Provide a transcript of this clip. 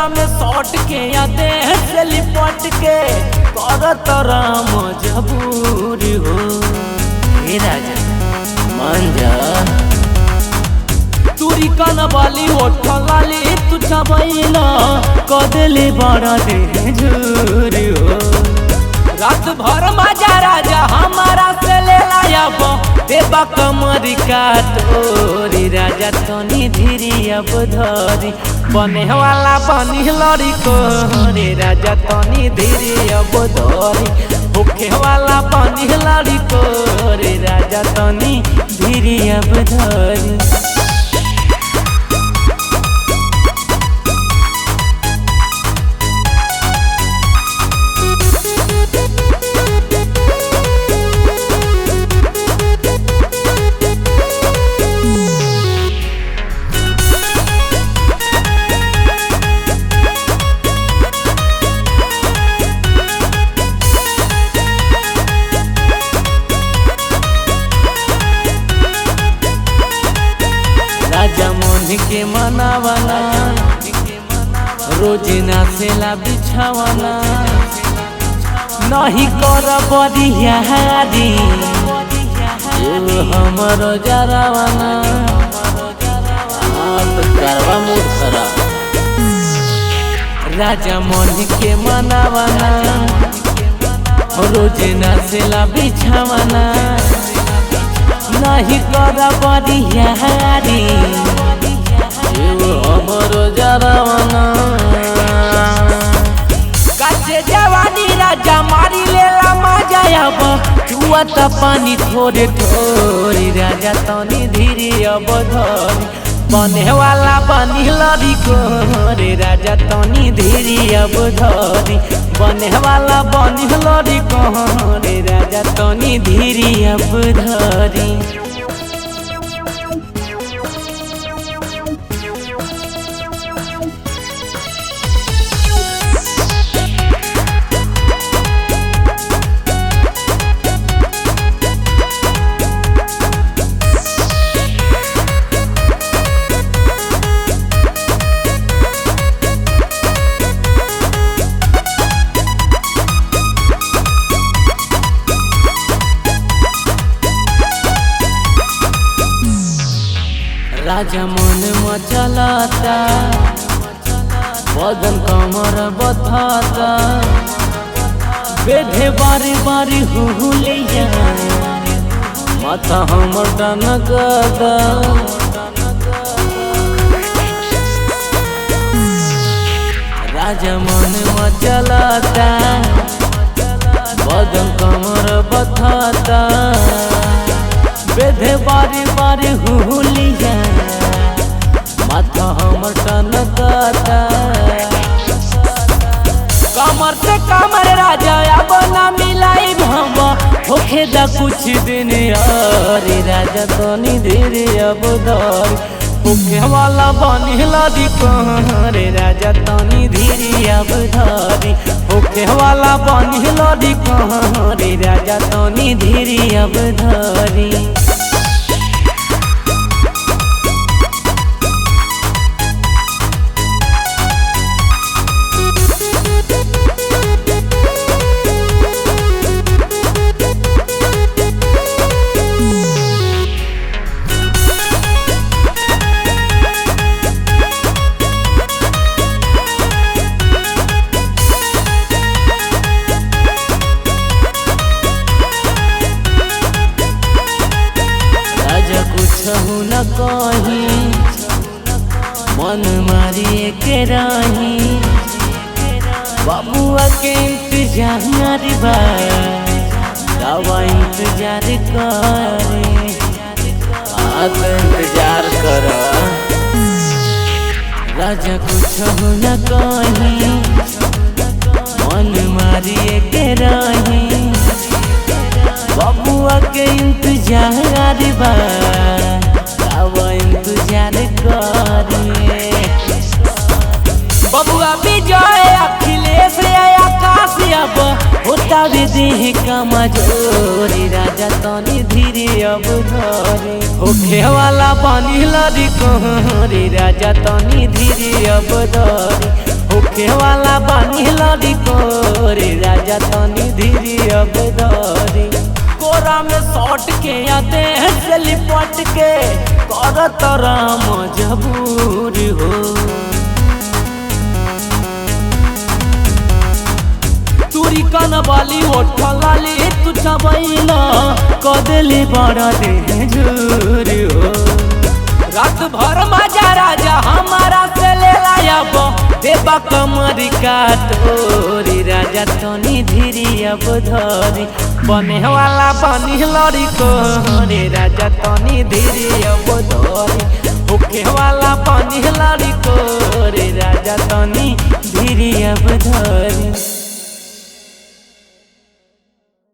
कोरा में सौट के या देह से लिपट के करत राम जबूरी हो हे राजा मान जा तुरी कन वाली ओठ लाली तू चबैला कदले बड़ा दे झूरी हो रात भर मजा राजा हमारा से ले लायब देबा कमरी का तोरी राजा तनी धीरी अब धरी बने वाला बनी लड़ी को रे राजा तनी धीरी अब धरी होखे वाला बनी लड़ी को रे राजा तनी धीरी अब धरी राजा मोहन के मनावना रोज नाचेला बिछावना नहीं कर बरियारी हमर जरावना करवा मूड खराब राजा मोहन के मनावना रोज नाचेला बिछावना नहीं कर बरियारी हमर जरावना काचे जवानी राजा मारी लेला मजा अब चुआ त पानी थोड़े थोड़ी राजा तनी धीरे अब धरी बने वाला बनी लड़ी को रे राजा तनी धीरे अब धरी बने वाला बनी लड़ी को रे राजा तनी धीरे अब धरी राजा मन मचलता बदन कमर बथता बेधे बारी बारी हुलिया माथा हमर टनकदा राजा मन मचलता बदन कमर बथता बेधे बारी बारी हुलिया माथा हमर टनकता कमर से कमर राजा अब ना मिलाई हम होखे दा कुछ दिन अरे राजा तनी धीरे अब धर होखे वाला बनी लदी रे राजा तनी धीरे अब धरी होखे वाला बनी लदी रे राजा तनी धीरे अब धरी राजा कुछ न कही मन मारिए के रही बाबुआ के इंतजार बा दवा इंतजार करे आ तो इंतजार कर राजा कुछ न कही मन मारिए के रही बबुआ के इंतजार बा अब इंतजार करिए बबुआ विजय अखिलेश आकाश अब होता भी देह कमजोरी राजा तनी धीरे अब धरे होखे वाला पानी लड़ी कोहरी राजा तनी धीरे अब धरे होके वाला बानी लड़ी कोरे राजा तनी धीरे अब धरी कोरा में सौट के आते हैं से लिपट के करत राम जबूरी हो तुरी कन वाली ओठलाली तू चबैला कदली बड़ा दे झूरी हो रात भर मजा राजा हमारा से ले लायब देबा कमरी का तोरी राजा तनी धीरी अब धरी बने वाला बनी लड़ी को रे राजा तनी धीरी अब धरी होके वाला बनी लड़ी को रे राजा तनी धीरी अब धरी